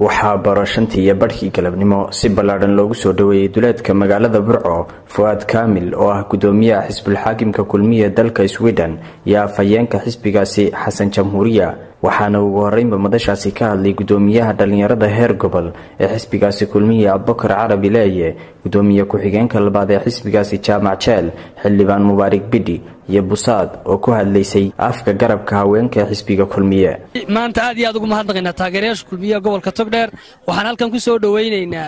waxaa baro shantii iyo badhkii galabnimo si ballaadhan loogu soo dhoweeyey duleedka magaalada burco fu-aad kaamil oo ah gudoomiyaha xisbulxaakimka kulmiya dalka sweden iyo afhayeenka xisbigaasi xasan jamhuuriya waxaana ugu horeynba madashaasi ka hadlay gudoomiyaha dhallinyarada heer gobol ee xisbigaasi kulmiya abubakar carabi leeye gudoomiye ku-xigeenka labaad ee xisbigaasi jaamac jeel xildhibaan mubaarig bidhi iyo busaad oo ku hadlaysay afka garabka haweenka ee xisbiga kulmiye maanta aad iyo aad ugu mahadnaqaynaa taageerayaasha kulmiyaha gobolka togdheer waxaan halkan ku soo dhowaynaynaa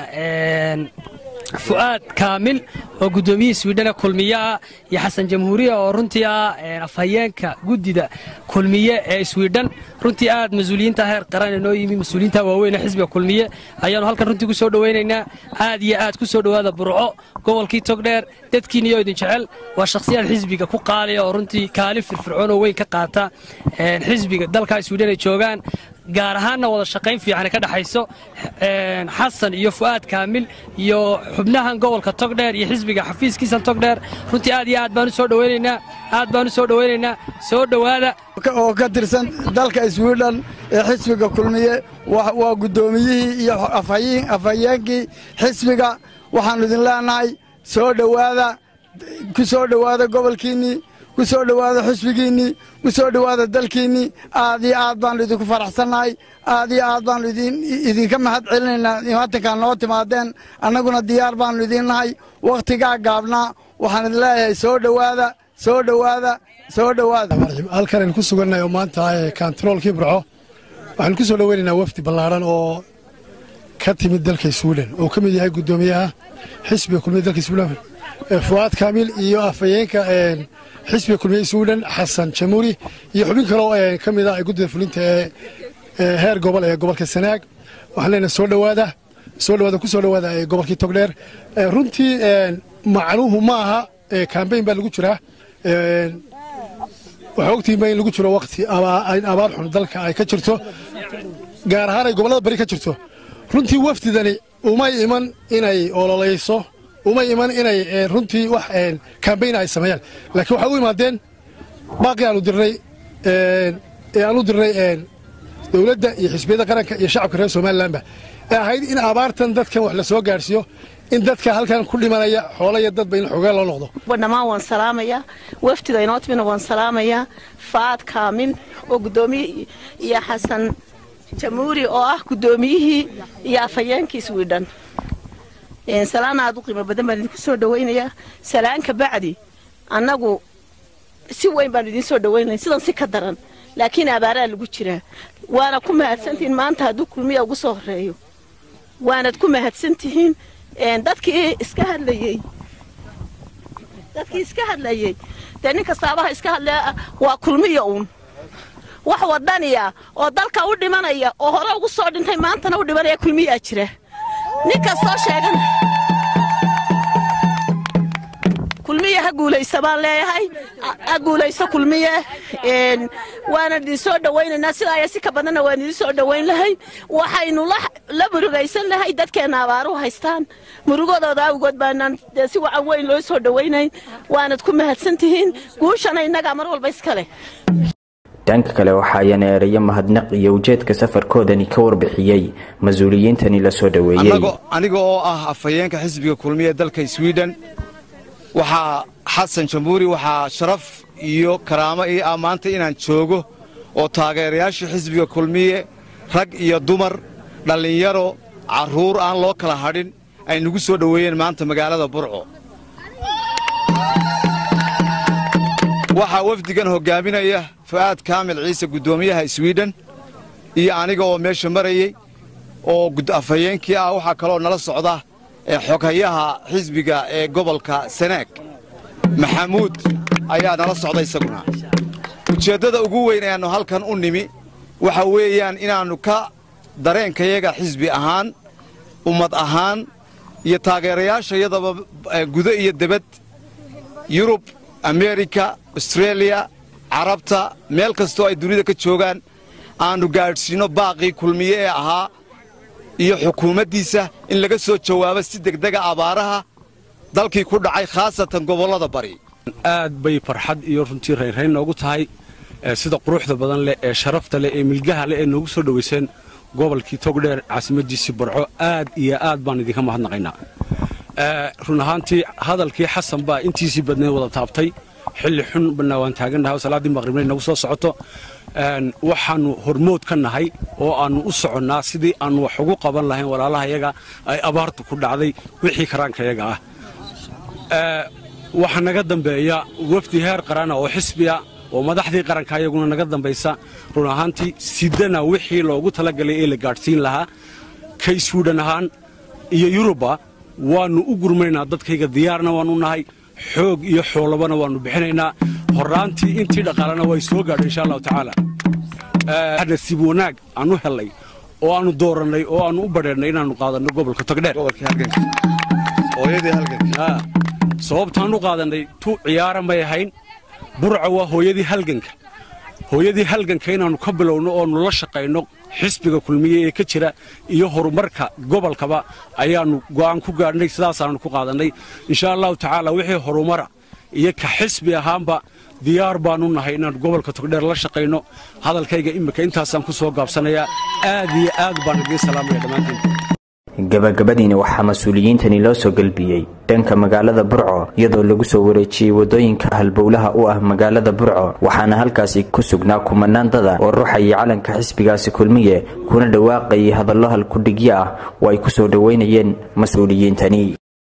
fu'aad kaamil oo gudoomiyihii swidhane kulmiyeah iyo xasan jamhuuriya oo runtii ah afhayeenka guddida kulmiye ee swidhan runtii aad mas-uuliyiinta heer qaran noo yimi mas-uuliyiinta waaweyn ee xisbiga kulmiye ayaanu halkan runtii ku soo dhowaynaynaa aad iyo aad ku soo dhowaada burco gobolkii togdheer dadkiiniyo idin jecel waa shakhsiyaad xisbiga ku qaaliya oo runtii kaalin firfircoon oo weyn ka qaata xisbiga dalkaa swidhan ay joogaan gaar ahaanna wada shaqayn fiican ka dhexayso xasan iyo fu'aad kaamil iyo xubnahan gobolka togdheer iyo xisbiga xafiiskiisan togdheer runtii aad iyo aad baan u soo dhowaynaynaa aad baan u soo dhowaynaynaa soo dhowaada oo ka tirsan dalka swidhan ee xisbiga kulmiye waa guddoomiyihii iyo afhayeenkii xisbiga waxaannu idin leenahay soo dhowaada ku soo dhowaada gobolkiinnii ku soo dhowaada xusbigiinnii ku soo dhowaada dalkiinnii aad iyo aad baannu idinku faraxsannahay aad iyo aad baannu idinka mahad celinaynaa imatankaa noo timaadeen annaguna diyaar baannu idiin nahay wakhtigaa gaabnaa waxaan idin leeyahay soo dhowaada soo dhowaada soo dhowaada halkan aynu ku sugannahay oo maanta kantaroolkii burco waxaanu ku soo dhoweynaynaa wafdi ballaadhan oo ka timid dalka swiden oo ka mid yahay guddoomiyaha xisbiga kulmiya dalka swiden fu'aad kaamil iyo afhayeenka xisbiga kulmiye swiden xasan jamuuri iyo xubin kaloo ka mid ah guddida fulinta ee heer gobol ee gobolka sanaag waxaan leenahay soo dhowaada soo dhowaada ku soo dhowaada gobolkii togdheer runtii macnuhu ma aha kambayn baa lagu jiraa waxaa ogtihiinba in lagu jiro wakti abaar xun dalka ay ka jirto gaar ahaan ay gobollada bari ka jirto runtii wafdidani umay iman inay ololayso uma iman inay runtii wax kambayna ay sameeyaan laakiin waxay u imaadeen baaqii aanu dirnay ee aan u dirnay dowladda iyo xisbiyadda qaranka iyo shacabka reer somalilanba ee ahayd in abaartan dadkan wax la soo gaadhsiiyo in dadka halkan ku dhimanaya xoola iyo dadba in xoogaa loo noqdo dhammaan waan salaamayaa wafdida inoo timina waan salaamayaa faad kaamil oo guddoomiye iyo xasan jamuuri oo ah guddoomiyihii iyo afhayeenkii swidhan salaan aad u qiimo badan baan idinku soo dhawaynayaa salaanka bacdi annagu si weyn baan idiin soo dhawaynaya sidan si ka daran laakiin abaaraa lagu jiraa waana ku mahadsantihiin maanta hadduu kulmiya ugu soo horeeyo waanad ku mahadsantihiin dadkii iska hadlayey dadkii iska hadlayey dee nin kastaabaha iska hadlaya waa kulmiya uun wax wadaniya oo dalka u dhimanaya oo hore ugu soo dhintay maantana u dhimanaya kulmiyaa jira nin kastoo sheegan kulmiye ha guulaysa baan leeyahay ha guulayso kulmiye waana idin soo dhawaynaynaa sidaaya si ka badanna waan idin soo dhawayn lahay waxaynu la murugaysan lahay dadkeenna abaaruhu haystaan murugadooda awgood baanaan dee si wacan weyn loo soo dhawaynayn waanad ku mahadsan tihiin guushana innagaa mar walba iska leh dhanka kale waxa ayana ereyo mahadnaq iyo ujeedka safarkoodani ka warbixiyey mas-uuliyiintani la soo dhoweeyey aniga oo ah afhayeenka xisbiga kulmiye dalka swiden waxaa xasan jamhuuri waxaa sharaf iyo karaamo ii ah maanta inaan joogo oo taageerayaasha xisbiga kulmiye rag iyo dumar dhallinyaro carruur aan loo kala hadhin ay nagu soo dhoweeyeen maanta magaalada burco waxaa wafdigan hoggaaminaya fu'aad kaamil ciise guddoomiyaha swiden iyo aniga oo meesha marayey oo afhayeenkii ah waxaa kaloo nala socda xoghayaha xisbiga ee gobolka sanaag maxamuud ayaa nala socda isaguna ujeeddada ugu weyn ayaannu halkan u nimi waxa weeyaan inaannu ka dareenkayaga xisbi ahaan ummad ahaan iyo taageerayaashayadaba gudo iyo debad yurub ameerika astreeliya carabta meel kastoo ay dunida ka joogaan aannu gaadhsiinno baaqii kulmiye ee ahaa iyo xukuumaddiisa in laga soo jawaabo si degdega abaaraha dalkii ku dhacay khaasatan gobollada bari aad bay farxad iyo runtii raynrayn noogu tahay sida quruxda badan leh ee sharafta leh ee milgaha leh ee noogu soo dhowayseen gobolkii togdheer caasimadiisii barco aad iyo aad baan idinka mahadnaqaynaa run ahaantii hadalkii xasan baa intiisii badnayd wada taabtay xilli xun bana waan taagannahay oo salaaddii maqribna inagu soo socoto waxaannu hormood ka nahay oo aannu u soconnaa sidii aannu wax ugu qaban lahayn walaalahayaga ay abaartu ku dhacday wixii karaankayaga ah waxaa naga dambeeya wafdi heer qarana oo xisbiya oo madaxdii qaranka ayaguna naga dambaysa run ahaantii sidana wixii loogu talagalay ee la gaadhsiin lahaa ka iswidhan ahaan iyo yuruba waannu u gurmaynaa dadkayga diyaarna waannu nahay xoog iyo xoolabana waannu bixinaynaa horraantii intii dhaqaalena way soo gaadhay insha allahu tacaala nasiib wanaag aannu hellay oo aannu doorannay oo aannu u badheennay inaannu qaadanno gobolka togdheer sababtaannu qaadannay tu ciyaara may ahayn burca waa hooyadii halganka hooyadii halganka inaannu ka bilowno oonu la shaqayno xisbiga kulmiye ee ka jira iyo horumarka gobolkaba ayaannu go'aan ku gaadhnay sidaasaannu ku qaadannay insha allahu tacaala wixii horumara iyo ka xisbi ahaanba diyaar baannu nahay inaan gobolka togdheer la shaqayno hadalkayga iminka intaasaan ku soo gaabsanayaa aad iyo aad baan idiin salaamaya dhammaantiin gabagabadiina waxaa mas-uuliyiintani loo soo gelbiyey dhanka magaalada burco iyadoo lagu soo wareejiyey waddooyinka halbowlaha u ah magaalada burco waxaana halkaasi ku sugnaa kumanaan dada oo ruuxayay calanka xisbigaasi kulmiye kuna dhawaaqayay hadallo halkudhigyo ah oo ay ku soo dhoweynayeen mas-uuliyiintani